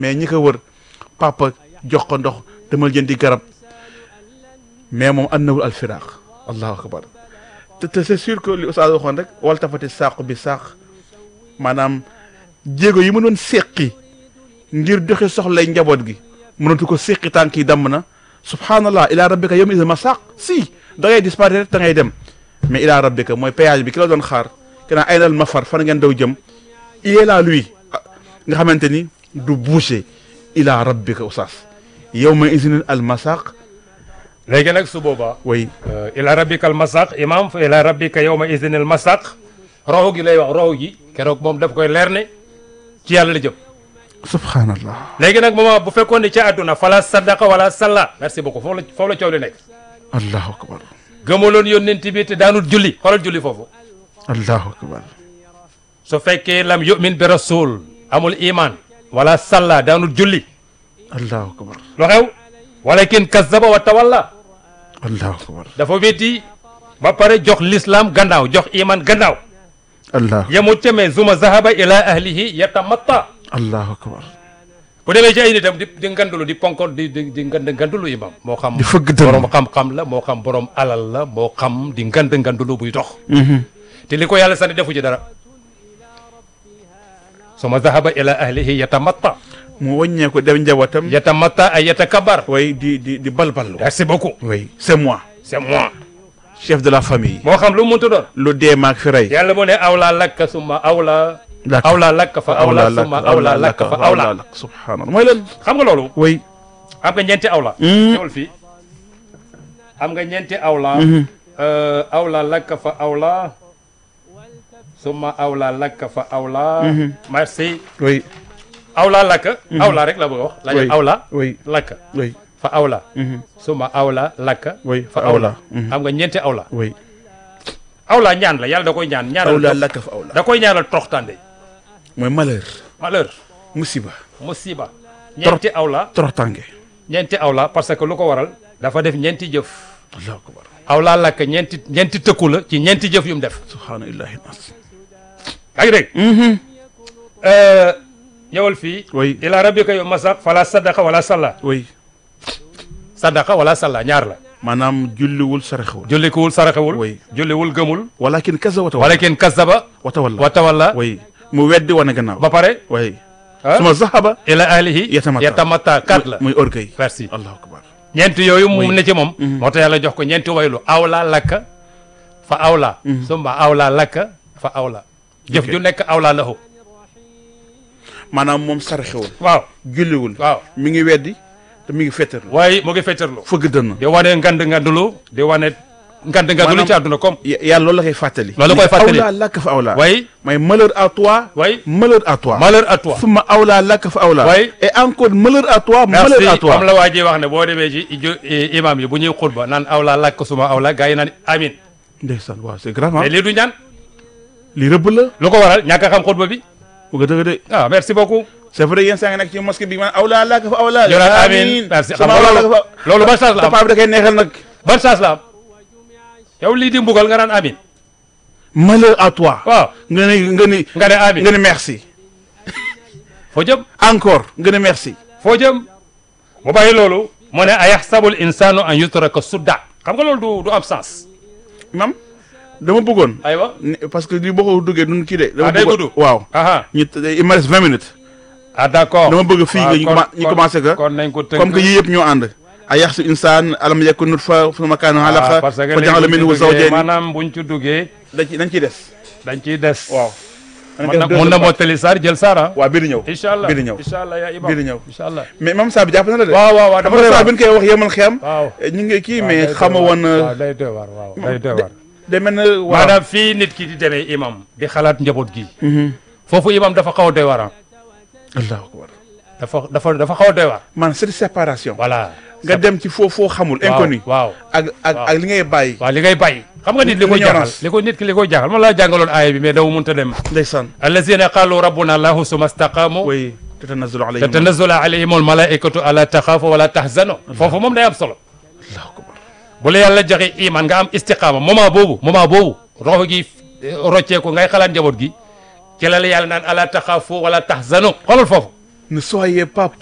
mais ñi ko wër papa jox ko ndox demal jëndi garab mais moom annawul al firaq allahu akbar te te c'est sûr que li Oustaz waxoon rek wal tafati saaqu bi saaq maanaam jéego yi mu doon séqi ngir doxi soxlay njaboot gi mënatu ko séqi tànk yi damm na subhanallah ila rabbika yawma idhin masaq si da ngay disparaître da ngay dem mais ila rabbika mooy péage bi ki la doon xaar kenaa ay nal mafar fan ngeen daw jëm il est là lui nga xamante ni du bouger ila rabbika oustaz yawma idhin al masaq léegi nag su boobaa way ila rabbika al masaq imam fa ila rabbika yawma idhin al masaq roxo gi lay wax roxo gi keroog moom daf koy leer ne ci yàlla la jëm subhanallah léegi nag moom bu fekkoon ne ci àdduna fala sadaqa wala salla merci beaucoup foofu la foofu la coow li nekk allahu akbar gëmaloon yónnent bi te daanul julli xoolal julli foofu allahu akbar su fekkee lam yu'min bi rasul amul iman wala salla daanul julli allahu akbar lu xew walakin kazzaba wa tawalla allahu akbar dafa wetti ba pare jox l'islam gannaaw jox iman gannaaw allah yemut ca mais zuma zahaba ila ahlihi yatamatta allahu akbar bu demee ci ay nitam di di ngandulu di ponko di di di ngand ngandulu imam moo xam di fëgg dënn. borom xam-xam la moo xam borom alal la moo xam di ngand ngandulu buy dox te li ko yàlla sani defu ci dara suma zahaba ila ahlihi yatamatta mu wàññeeku dem njabootam yatamatta ay yatakabar way di di di balballu merci beaucoup oui c'est moi c'est moi chef de la famille moo xam lu mu mënta doon lu dee maag fi rey yàlla mu ne awla lakka summa awla Lakk. awla lakka fa awla summa awla lakka fa awla subhanallah mooy leen xam nga loolu way am nga ñeenti awla ñëwal fii am nga ñeenti awla Euh, awla lakka fa awla summa awla lakka fa awla merci way awla lakka awla rek la bëgg a wax la Oui. awla way lakka way fa awla summa awla lakka way fa awla am nga ñeenti awla way awla ñaan la yàlla da koy ñaan ñaanal awla tox- lakka fa awla da koy ñaanal toroxtande mooy malheur malheur musiba musiba ñeenti awla toroxtange ñeenti awla parce que lu ko waral dafa def ñeenti jëf allahu akbar awla lakk ñeenti ñeenti tëkku la ci ñeenti jëf yu mu def subhanallahi nas yaa ngi dégg ñëwal fii Oui. ila rabbika yow masaq fala sadaqa wala salla way sadaqa wala salla ñaar la maanaam julliwul saraxewul jullikuwul saraxewul Oui. julliwul gëmul walakin kaza wata wala kenn kasaba wata walla wa tawalla way mu weddi wane gannaaw ba pare way ah, suma zahaba ila ahlihi Yatamatta. yatamatta kat la muy orgueil merci allahu akbar ñeenti yooyu mu Oui. ne ci moom moo tax yàlla jox ko ñeenti waylu awla lakka fa awla summa awla lakka fa awla jëf Ok. ju nekk awla lahu maanaam moom saraxewul waaw julliwul waaw mi ngi weddi te mi ngi fettarlu waaye mu ngi feccarlu fëgg dënn di wane ngand ngandulu di wane ngand ngandulu Maanaam- ci àdduna comme Y- yàlla loolu la koy fàttali Loolu la koy fàttali. awla lakk fa awla way mooy malheur à toi way malheur à toi malheur à toi summa awla lakk fa awla Oui. et encore malheur à toi merci malheur à toi comme la waa ji wax ne boo demee ci jo- i- imam yi bu ñuy xutba naan awla lakk suma awla gars yi naan amin ndeysaan waaw c'est grave ah mais lii du ñaan li rëbb la lu ko waral ñàkk a xam xutba bi bu ko dëgg de ah merci beaucoup c'est vrai yéen saa ngi nekk ci mosquée bi man awla lakk fa awla ñu naan amin merci xam summa nga awla lakk loolu fa loolu ban chance la am papa bi da koy neexal nag ban chance la am yow lii di mbugal nga naan amin malheur à toi waaw nga ne nga ne nga ne amin nga ne merci foo jëm encore nga ne merci foo jëm mu bàyyi loolu mu ne ayaxsabul insanu an yutraka sudda xam nga loolu du du am sens imam dama bëggoon aywa ne- parce que li boo ko duggee duñ kii de dama Ah, day bëggoon gudd. waaw aha ñu il me reste vingt minutes ah d'accord dama bëgg fii nga ñu kon- commen- ñu kon- commencé que kon nañ ko tënk comme que yii yëpp ñoo ànd a yaxsu insaan alam yakun nutfa summa kaana alaqa parce que fa ja'ala minhu zawjayni maanaam buñ ci duggee dañ ci dañ ciy des dañ ciy des waaw mun na mun na mottali saar jël saar ah waaw bii di ñëw incha allah bii di ñëw incha allah yaa imam bii di ñëw incha allah mais même saa bi jàpp na la de waaw waaw waaw dafa dafa doy saa waar bi ñu koy wax yemal xiyam waaw ñu ngi kii waaw, mais day doy xama waar. woon waaw day doy waar waaw day doy waar day mel na waaw maanaam fii nit ki di demee imam di xalaat njaboot gi foofu imam dafa xaw a doy waar ah allahu akbar dafa dafa dafa xaw a doy waar man c'est séparation voilà nga dem ci foo foo xamul inconnu waaw ak ak waaw. ak li ngay bàyyi waaw li ngay bàyyi xam nga nit li koy jaaxal L'ignorance. li ko nit ki li koy jaaxal man laa jàngaloon aaya bi mais daw mënta dem ndeysaan allazina qalu rabbuna allahu summa staqamu way tatanazzalu alayhim tatanazzalu alayhim almalaikatu alla taxaafu wala tahzanu foofu moom day am solo allahu akbar bu la yàlla joxe iman nga am istiqaama moment boobu moment boobu roxo gi rocceeku ngay xalaat njaboot gi ci la la yàlla naan ala taxaafu wala tahzanu xoolal foofu ne soyez pas